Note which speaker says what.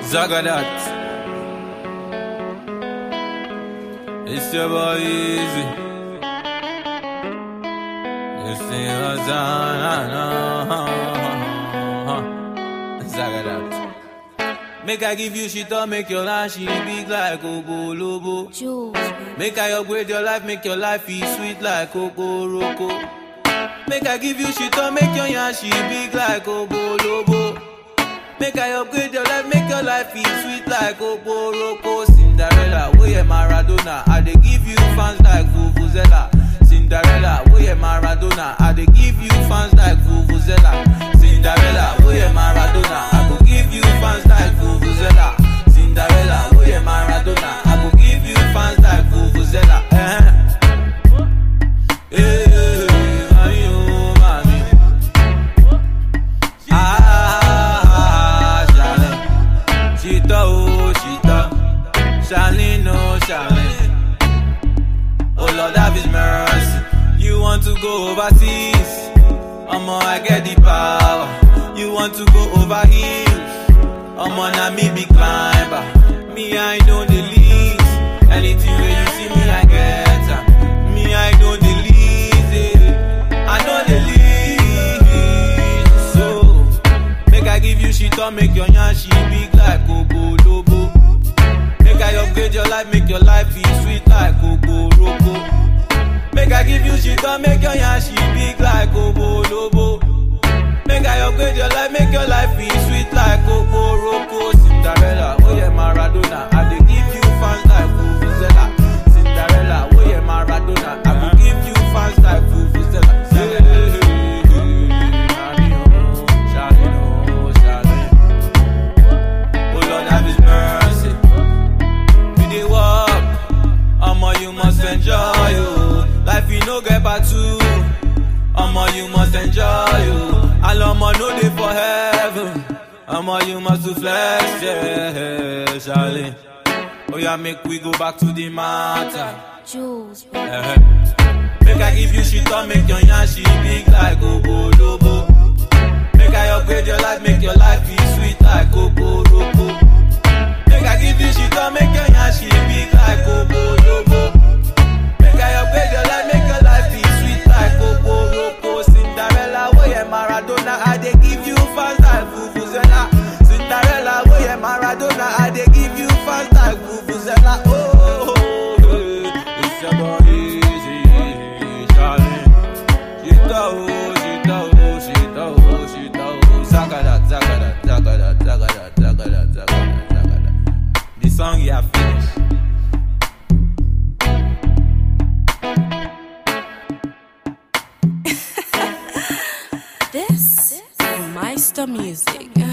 Speaker 1: Zagadat. It's your boy Easy. This thing was on. Zagadat. Make I give you shit up, make your life she big like Ogo Lobo.
Speaker 2: Jules, baby.
Speaker 1: Make I upgrade your life, make your life be sweet like Coco Roco. Make I give you shit up, make your yashi big like Ogo Lobo. Make I upgrade your life, make your life be sweet like Coco Roco. Cinderella, we are Maradona. I dey give you fans like Vuvuzela. Cinderella, we are Maradona. I dey give you fans like Vuvuzela. Cinderella, we are Maradona. I go give you fans like Vuvuzela. Cinderella, we are Maradona. I go give you fans like Vuvuzela. Eh. Eh, mami, oh, mami. Ah, Charlene. Chita, oh, Chita. Charlene, oh, Charlene. Oh, Lord, have His mercy. You want to go overseas? Omo, I get the power. You want to go over hills? Omo, na me be climber. Me, I know the least. Anything where you see me, I get am. Me, I know the least. eh. I know the least. So, make I give you shit or make your yashi big like Coco Lobo. Make I upgrade your life, make your life be sweet like Coco Roco. Make I give you shit or make your yashi big like Coco Lobo. Make I upgrade your life, make your life be sweet like Coco Roco. Cinderella, oh yeah, Maradona. I dey give you fans like Vuvuzela. Cinderella, oh yeah, Maradona. I will give you fans like Vuvuzela. Hey, hey, hey, Shawty, oh, Shawty, oh, Shawty. Oh Lord, have His mercy. We dey walk, omo you must enjoy you. Life you no get back to. Omo, you must enjoy you. And omo, no dey for heaven. Omo, you must to flex, yeah, Charlie. Oh yeah, make we go back to the matter.
Speaker 2: Jules, baby.
Speaker 1: Eh-eh. Make I give you shit or make your yashi big like Ogo Lobo. Make I upgrade your life, make your life be sweet like Coco Roco. Make I give you shit or make your yashi big like Ogo Lobo. Make I upgrade your life, make your life be sweet like Coco Roco. Cinderella, oh yeah, Maradona, I dey give you fans like Vuvuzela. Cinderella, oh yeah, Maradona, I dey give you fans like Vuvuzela. Oh, oh, oh, hey, it's your boy Easy, Charlie. Shita, oh, shita, oh, shita, oh, shita, oh. Zagada, zagada, zagada, zagada, zagada, zagada, zagada. The song you have finished.
Speaker 2: This is Meister Music.